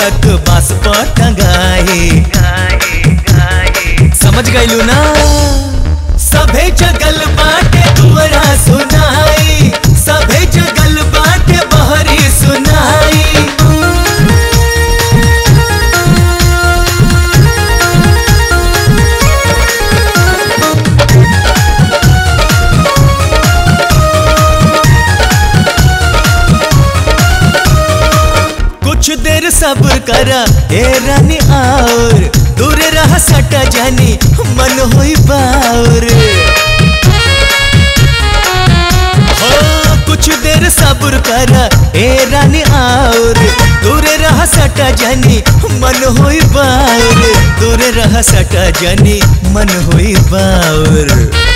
तिलक बास पर टंगाई समझ गईलू ना सभे जगल बाटे दुआरा सुनाई सभे जगल बाटे बहरी सुनाई कुछ देर सब्र करा ए रानी और दूर रह सटा जानी मन होई बाउर हो कुछ देर सब्र करा ए रानी और दूर रह सटा जानी मन होई बाउर दूर रह सटा जानी मन होई बाउर